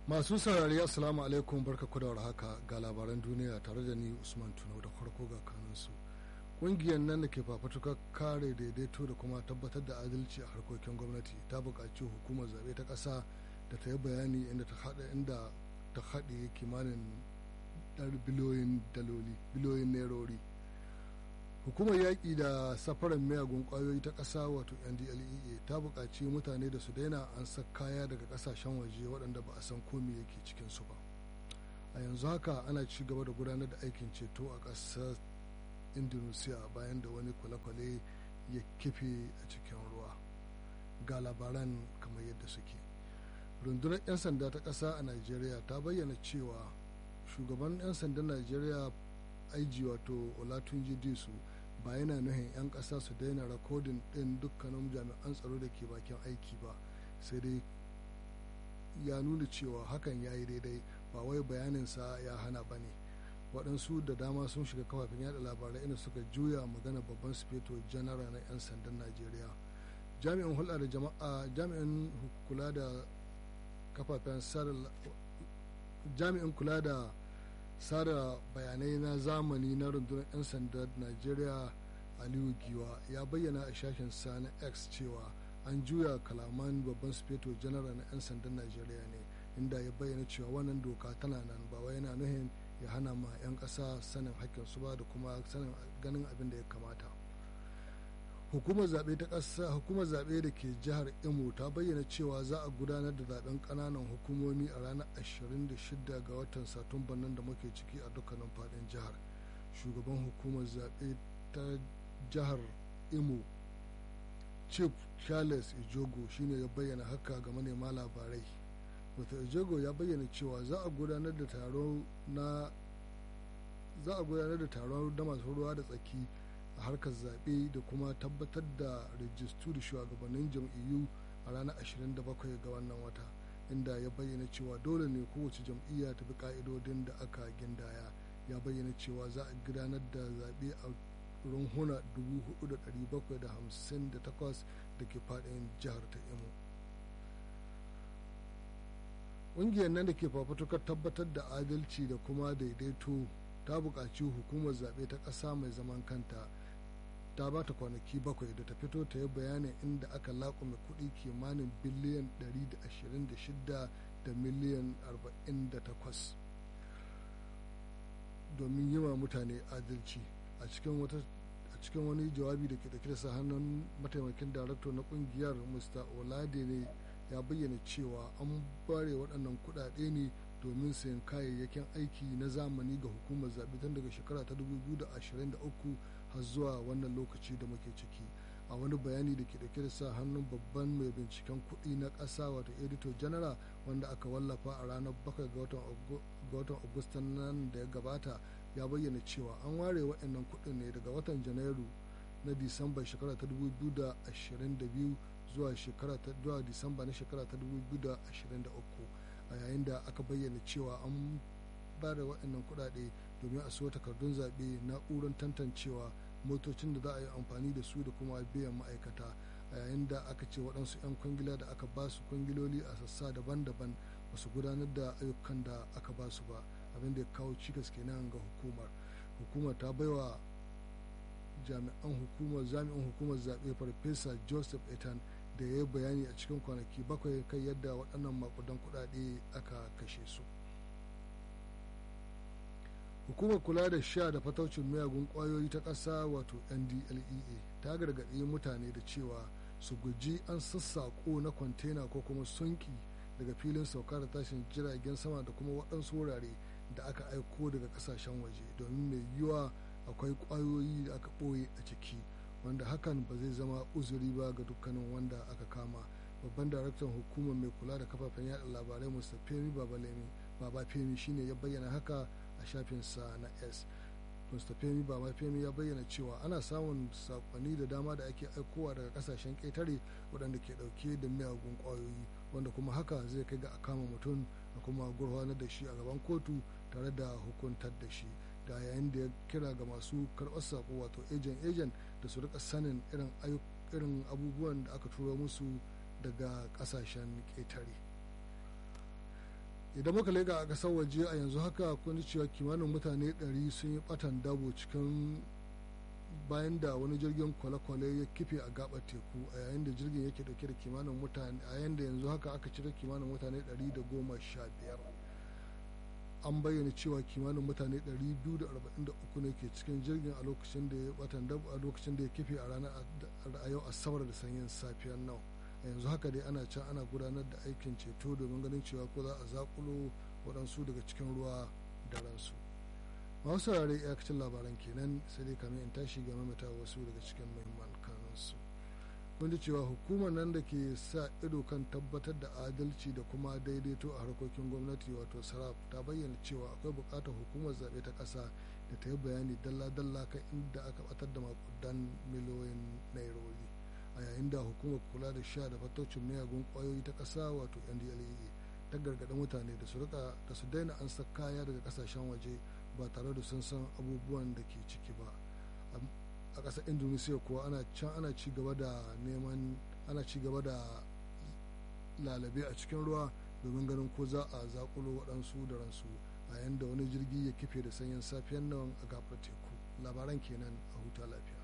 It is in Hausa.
masu saurari assalamu alaikum barka ku da haka ga labaran duniya tare da ni usman tuno da farko ga kanunsu ƙungiyar nan da ke fafutukar kare daidaito da kuma tabbatar da adalci a harkokin gwamnati ta buƙaci hukumar zaɓe ta ƙasa da ta yi bayani inda ta haɗa inda ta haɗe kimanin biliyoyin daloli biliyoyin nairori hukumar yaƙi da safarar miyagun ƙwayoyi ta ƙasa wato ndlea ta buƙaci mutane da su daina an sa kaya daga ƙasashen waje waɗanda ba a san komi yake cikinsu ba a yanzu haka ana ci gaba da gudanar da aikin ceto a ƙasar indonesia bayan da wani kwale-kwale ya kife a cikin ruwa ga labaran kamar yadda suke rundunar 'yan sanda ta ƙasa a nigeria ta bayyana cewa shugaban 'yan sandan nigeria aiji wato olatunji disu ba yana nuhin 'yan ƙasa su daina rakodin ɗin dukkanin jami'an tsaro da ke bakin aiki ba sai dai ya nuna cewa hakan ya yi daidai ba wai bayaninsa ya hana ba ne waɗansu da dama sun shiga kafafen yada labarai inda suka juya magana babban sufeto janara na 'yan sandan najeriya jami'in hulɗa da jama'a jami'in kula da kafafen jami'in kula da sada bayanai na zamani na rundunar 'yan sandan najeriya aliyu giwa ya bayyana a shashin sa na x cewa an juya kalaman babban sufeto janara na 'yan sandan najeriya ne inda ya bayyana cewa wannan doka tana nan ba wai yana nuhin ya hana ma 'yan ƙasa sanin su ba da kuma sanin ganin abin da ya kamata hukumar zaɓe ta ƙasa hukumar zaɓe da ke jihar imo ta bayyana cewa za a gudanar da zaɓen ƙananan hukumomi a ranar 26 ga watan satumban nan da muke ciki a dukkanin faɗin jihar shugaban hukumar zaɓe ta jihar imo chief charles ijogo shine ya bayyana haka ga manema labarai wata ijogo ya bayyana cewa za a gudanar da taro na za a gudanar da taron da masu ruwa da tsaki a harkar zaɓe da kuma tabbatar da rijistu da shugabannin jam'iyyu a ranar 27 ga wannan wata inda ya bayyana cewa dole ne kowace jam'iyya ta bi ka'idodin da aka gindaya ya bayyana cewa za a gudanar da zaɓe a runhuna 4,758 da ke faɗin jihar ta imo ƙungiyar nan da ke fafutukar tabbatar da adalci da kuma daidaito ta buƙaci hukumar zaɓe ta ƙasa mai zaman kanta ta ba ta kwanaki bakwai da ta fito ta yi bayanin inda aka laƙume kuɗi kimanin biliyan 126 da miliyan 48 domin yi wa mutane adalci a cikin wata a cikin wani jawabi da ke dauke da sa hannun mataimakin darakto na kungiyar mr olade ne ya bayyana cewa an bare waɗannan kuɗaɗe ne domin sayan kayayyakin aiki na zamani ga hukumar zaɓe tun daga shekara ta 2023 har zuwa wannan lokaci da muke ciki a wani bayani da ke dauke da sa hannun babban mai binciken kuɗi na ƙasa wato editor general wanda aka wallafa a ranar 7 ga watan agustan nan da ya gabata ya bayyana cewa an ware waɗannan kuɗin ne daga watan janairu na disamba shekara ta 2022 zuwa shekara ta zuwa disamba na shekara ta 2023 a yayin da aka bayyana cewa an ba da waɗannan kuɗaɗe domin a siyo takardun zaɓe na'urar tantancewa motocin da za a yi amfani da su da kuma biyan ma'aikata a yayin da aka ce waɗansu 'yan kwangila da aka ba su kwangiloli a sassa daban-daban ba su gudanar da ayyukan da aka ba su ba abin da ya kawo cikas kenan ga hukumar hukumar ta baiwa jami'an hukumar jami'an hukumar zaɓe farfesa joseph etan da ya yi bayani a cikin kwanaki bakwai kai yadda waɗannan makudan kuɗaɗe aka kashe su hukumar kula da sha da fataucin miyagun ƙwayoyi ta ƙasa wato ndlea ta gargaɗi mutane da cewa su guji an sassaƙo na kwantena ko kuma sunki daga filin sauka da tashin jiragen sama da kuma waɗansu wurare da aka aiko daga kasashen waje domin mai yiwuwa akwai kwayoyi da aka ɓoye a ciki wanda hakan ba zai zama uzuri ba ga dukkanin wanda aka kama babban daraktan hukumar mai kula da kafafen yada labarai mr femi babalemi baba femi shine ya bayyana haka a shafinsa na s mr femi baba femi ya bayyana cewa ana samun sakonni da dama da ake aikowa daga kasashen ƙetare waɗanda ke ɗauke da miyagun kwayoyi wanda kuma haka zai kai ga a kama mutum a kuma gurfanar da shi a gaban kotu tare da hukuntar da shi da yayin da ya kira ga masu karɓar sako wato ejen ejen da su rika sanin irin irin abubuwan da aka turo musu daga ƙasashen ƙetare idan muka lega a ƙasar waje a yanzu haka kun cewa kimanin mutane 100 sun yi batan dabo cikin bayan da wani jirgin kwale-kwale ya kife a gabar teku a yayin da jirgin yake dauke da kimanin mutane a yayin da yanzu haka aka cire kimanin mutane 115 an bayyana cewa kimanin mutane 243 ne ke cikin jirgin a lokacin da ya batan dabo a lokacin da ya kife a ranar a yau asabar da sanyin safiyar nan a yanzu haka dai ana can ana gudanar da aikin ceto domin ganin cewa ko za a zakulo waɗansu daga cikin ruwa da ransu masu saurare iyakacin labaran kenan sai dai kamar in tashi ga mamata wasu daga cikin muhimman kanunsu mun ji cewa hukumar nan da ke sa ido kan tabbatar da adalci da kuma daidaito a harkokin gwamnati wato saraf ta bayyana cewa akwai buƙatar hukumar zaɓe ta ƙasa da ta yi bayani dalla-dalla kan inda aka batar da makudan miliyoyin nairori a yayin da hukumar kula da sha da fatocin miyagun kwayoyi ta ƙasa wato ndlea ta gargaɗi mutane da su rika da su daina an kaya daga ƙasashen waje ba tare da sun san abubuwan da ke ciki ba a ƙasar indonesia kuwa ana can ana ci gaba da neman ana ci gaba da lalabe a cikin ruwa domin ganin ko za a zakulo waɗansu da ransu a yayin da wani jirgi ya kife da sanyin safiyan nan a gabar teku labaran kenan a huta lafiya